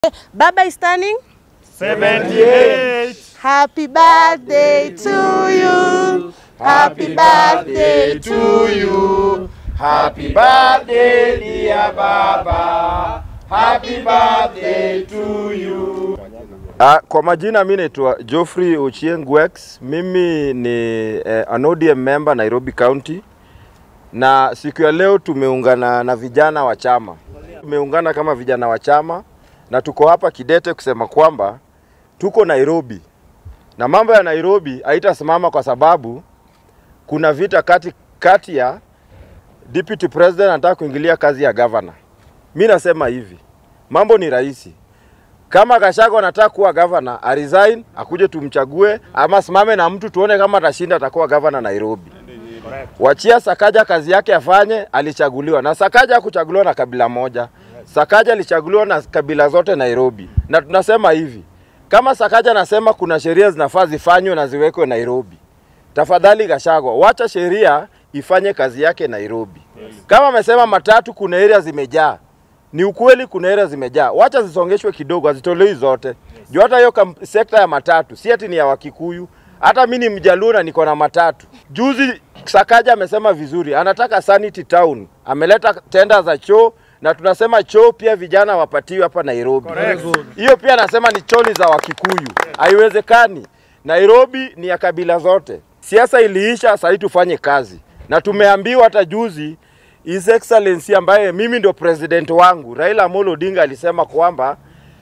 Baba is turning. 78. Happy birthday to you. Happy birthday to you. Happy birthday dear Baba. Happy birthday to you. Ah, kwa majina mi naitwa Geoffrey Ochieng Wex. Mimi ni eh, an ODM member Nairobi County, na siku ya leo tumeungana na vijana wa chama. Tumeungana kama vijana wa chama na tuko hapa kidete kusema kwamba tuko Nairobi na mambo ya Nairobi haitasimama kwa sababu kuna vita kati, kati ya deputy president anataka kuingilia kazi ya governor. Mi nasema hivi, mambo ni rahisi kama Gachagua anataka kuwa gavana aresign, akuje tumchague, ama simame na mtu tuone kama atashinda, atakuwa gavana Nairobi. Wachia Sakaja kazi yake afanye, alichaguliwa na Sakaja hakuchaguliwa na kabila moja. Sakaja alichaguliwa na kabila zote Nairobi, na tunasema hivi, kama Sakaja anasema kuna sheria zinafaa zifanywe na ziwekwe Nairobi, tafadhali Gachagua, wacha sheria ifanye kazi yake Nairobi. Kama amesema matatu kuna area zimejaa, ni ukweli, kuna area zimejaa, wacha zisongeshwe kidogo, hazitolewi zote juu hata hiyo kam- sekta ya matatu si ati ni ya Wakikuyu. Hata mi ni Mjaluo na niko na matatu. Juzi Sakaja amesema vizuri, anataka sanity town, ameleta tenda za choo na tunasema choo pia vijana wapatiwe hapa Nairobi. Hiyo pia anasema ni choo ni za Wakikuyu, haiwezekani. Nairobi ni ya kabila zote. Siasa iliisha, sasa tufanye kazi, na tumeambiwa hata juzi His Excellency ambaye mimi ndio president wangu Raila Amolo Odinga alisema kwamba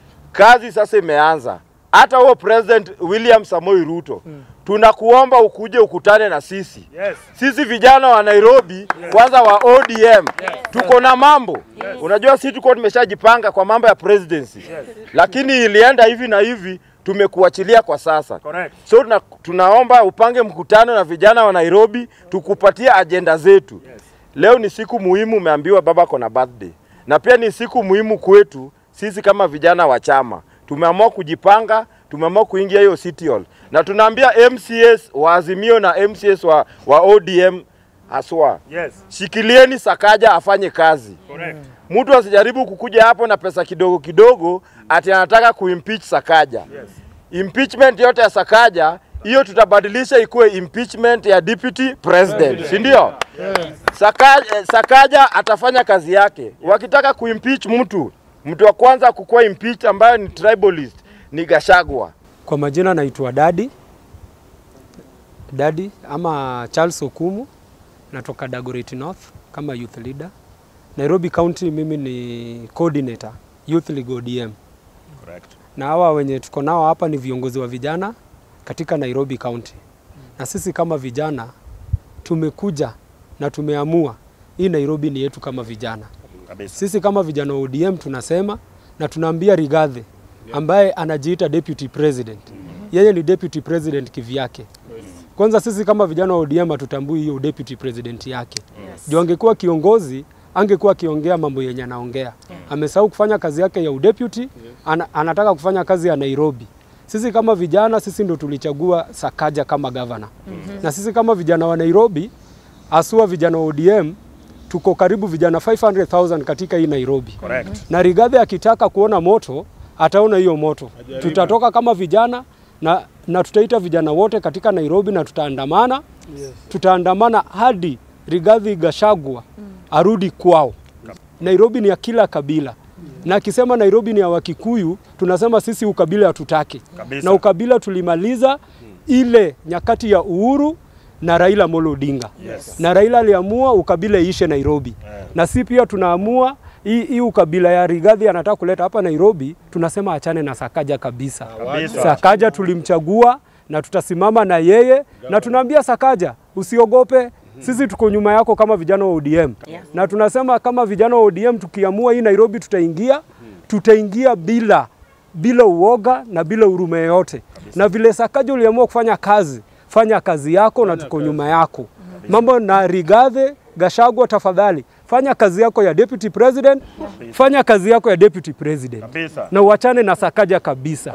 kazi sasa imeanza. Hata huo president William Samoei Ruto tunakuomba ukuje ukutane na sisi Yes. sisi vijana wa Nairobi kwanza wa ODM tuko na mambo unajua, sisi tuko tumeshajipanga kwa mambo ya presidency lakini ilienda hivi na hivi, tumekuachilia kwa sasa Correct. so tuna, tunaomba upange mkutano na vijana wa Nairobi tukupatie ajenda zetu. Leo ni siku muhimu, umeambiwa baba kona birthday, na pia ni siku muhimu kwetu sisi kama vijana wa chama. Tumeamua kujipanga, tumeamua kuingia hiyo City Hall na tunaambia MCS wa Azimio na MCS wa, wa ODM haswa, Yes. shikilieni Sakaja afanye kazi. Correct. Mtu asijaribu kukuja hapo na pesa kidogo kidogo ati anataka kuimpeach Sakaja. Yes. Impeachment yote ya Sakaja hiyo tutabadilisha ikuwe impeachment ya deputy president, si ndio? Sakaja, eh, Sakaja atafanya kazi yake. Wakitaka kuimpeach mtu, mtu wa kwanza kukuwa impeach ambayo ni tribalist ni Gachagua. Kwa majina naitwa Dadi Dadi ama Charles Okumu, natoka Dagoretti North kama youth leader. Nairobi County mimi ni coordinator Youth League ODM, Correct. na hawa wenye tuko nao hapa ni viongozi wa vijana katika Nairobi County, na sisi kama vijana tumekuja na tumeamua hii Nairobi ni yetu kama vijana. Kabisa. Sisi kama vijana wa ODM tunasema na tunaambia Rigathi ambaye anajiita deputy president, yeye ni deputy president kivyake. Kwanza sisi kama vijana wa ODM hatutambui hiyo deputy president yake. Juu angekuwa kiongozi angekuwa akiongea mambo yenye anaongea. Amesahau kufanya kazi yake ya udeputy, ana, anataka kufanya kazi ya Nairobi. Sisi kama vijana, sisi ndo tulichagua Sakaja kama gavana. Na sisi kama vijana wa Nairobi, asua vijana wa ODM, tuko karibu vijana 500,000 katika hii Nairobi Correct. na Rigathi akitaka kuona moto ataona hiyo moto. Tutatoka kama vijana na, na tutaita vijana wote katika Nairobi na tutaandamana yes. Tutaandamana hadi Rigathi Gachagua arudi kwao. Nairobi ni ya kila kabila na akisema Nairobi ni ya Wakikuyu, tunasema sisi ukabila hatutaki, Kabisa. na ukabila tulimaliza ile nyakati ya Uhuru na Raila Amolo Odinga Yes. na Raila aliamua ukabila iishe Nairobi Yeah. na si pia tunaamua hii hii ukabila ya Rigathi anataka kuleta hapa Nairobi, tunasema achane na Sakaja kabisa. Kabisa. Sakaja tulimchagua na tutasimama na yeye na tunaambia Sakaja usiogope, sisi tuko nyuma yako kama vijana wa ODM na tunasema kama vijana wa ODM tukiamua hii Nairobi tutaingia, tutaingia bila bila uoga na bila huruma yoyote. Na vile Sakaja uliamua kufanya kazi, fanya kazi yako na tuko nyuma yako. Mambo na Rigathi Gachagua, tafadhali fanya kazi yako ya deputy president, fanya kazi yako ya deputy president Kabisa. na uachane na Sakaja kabisa.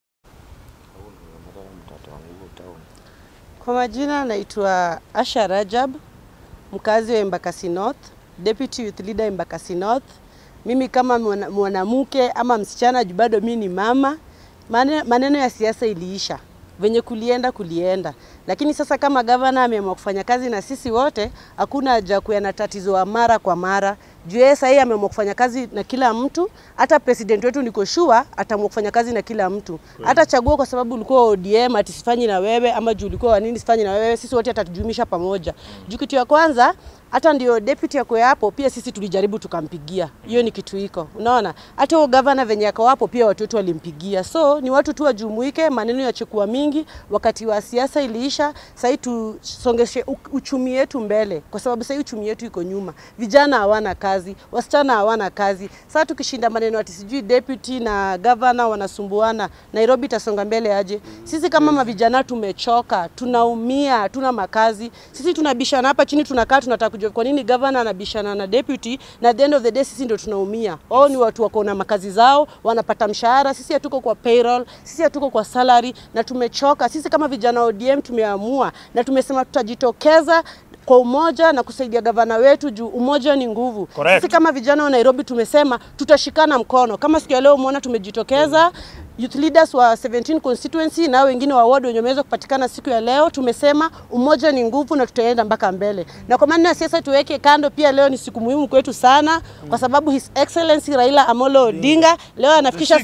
Kwa majina naitwa Asha Rajab, mkazi wa Embakasi North, Deputy Youth Leader Embakasi North, mimi kama mwana- mwanamke ama msichana juu bado mi ni mama, mane- maneno ya siasa iliisha venye kulienda kulienda, lakini sasa kama gavana ameamua kufanya kazi na sisi wote, hakuna haja ya kuwa na tatizo wa mara kwa mara juu yeye sahii ameamua kufanya kazi na kila mtu. Hata president wetu niko sure ataamua kufanya kazi na kila mtu, hata chagua kwa sababu ulikuwa ODM ati sifanyi na wewe, ama juu ulikuwa wa nini sifanyi na wewe, sisi wote atatujumisha pamoja. Juu kitu ya kwanza hata ndio deputy yako hapo, pia sisi tulijaribu tukampigia. Hiyo ni kitu iko, unaona. Hata huyo governor venye yako hapo, pia watu wetu walimpigia. So ni watu tu wajumuike, maneno yachukua mingi. Wakati wa siasa iliisha, sahii tusongeshe u- uchumi yetu mbele, kwa sababu sahii uchumi yetu iko nyuma. Vijana hawana kazi, wasichana hawana kazi. Sasa tukishinda maneno ati sijui deputy na governor wanasumbuana, Nairobi itasonga mbele aje? Sisi kama mavijana tumechoka, tunaumia, tuna makazi. Sisi tunabishana hapa chini, tunakaa tunataka kujua kwa nini governor anabishana na deputy, na at the end of the day sisi ndio tunaumia. Wao ni watu wako na makazi zao, wanapata mshahara, sisi hatuko kwa payroll, sisi hatuko kwa salary na tumechoka. Sisi kama vijana wa ODM tumeamua na tumesema tutajitokeza kwa umoja na kusaidia gavana wetu juu umoja ni nguvu. Correct. Sisi kama vijana wa Nairobi tumesema tutashikana mkono. Kama siku ya leo umeona tumejitokeza youth leaders wa 17 constituency na wengine wa ward wenye wameweza kupatikana siku ya leo, tumesema umoja ni nguvu na tutaenda mpaka mbele. Na kwa maneno ya siasa tuweke kando, pia leo ni siku muhimu kwetu sana, kwa sababu His Excellency Raila Amolo Odinga leo anafikisha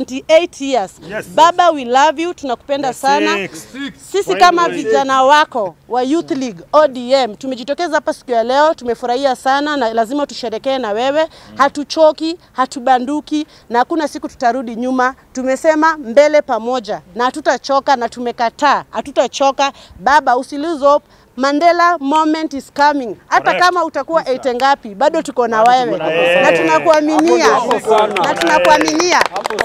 78 years. Yes. Baba, we love you, tunakupenda sana. Six. Sisi kama vijana wako wa Youth League ODM tumejitokeza hapa siku ya leo, tumefurahia sana na lazima tusherekee na wewe. Hatuchoki, hatubanduki na hakuna siku tutarudi nyuma. Tumesema mbele pamoja na hatutachoka na tumekataa, hatutachoka. Baba, usi lose hope. Mandela moment is coming. Hata Correct. kama utakuwa 8 ngapi, bado tuko na wewe wewe. na tunakuaminia na tunakuaminia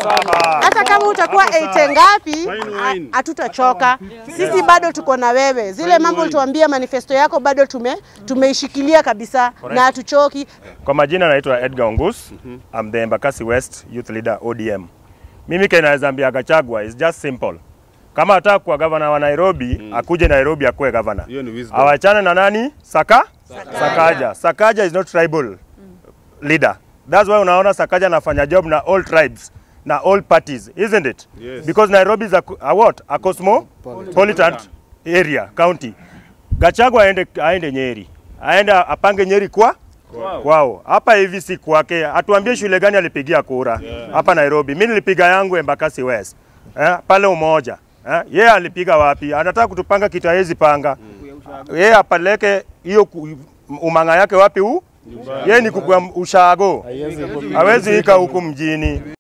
hata kama utakuwa 8 ngapi, ha- hatutachoka. Sisi bado tuko na wewe. Zile mambo ulituambia manifesto yako bado tume tumeishikilia kabisa na hatuchoki. Kwa majina naitwa Edgar Ongus. I'm the Embakasi West Youth Leader ODM. Mimi kenaweza ambia Gachagua is just simple. Kama ataka kuwa gavana wa Nairobi, akuje Nairobi akuwe gavana. Hiyo ni wisdom. Awachane na nani? Saka? Sakaja. Sakaja is not tribal leader. That's why unaona Sakaja anafanya job na all tribes na all parties, isn't it? Yes. Because Nairobi is a, a what? A cosmopolitan area, county. Gachagua aende, aende Nyeri, aende apange Nyeri kwa kwao. Hapa hivi si kwake, atuambie shule gani alipigia kura hapa Nairobi. Mimi nilipiga yangu Embakasi West eh, pale Umoja eh, yeye alipiga wapi? Anataka kutupanga kitu hawezi panga yeye apeleke hiyo ku- umanga yake wapi huu? Yeye ni kukua ushago, hawezi ika huku mjini.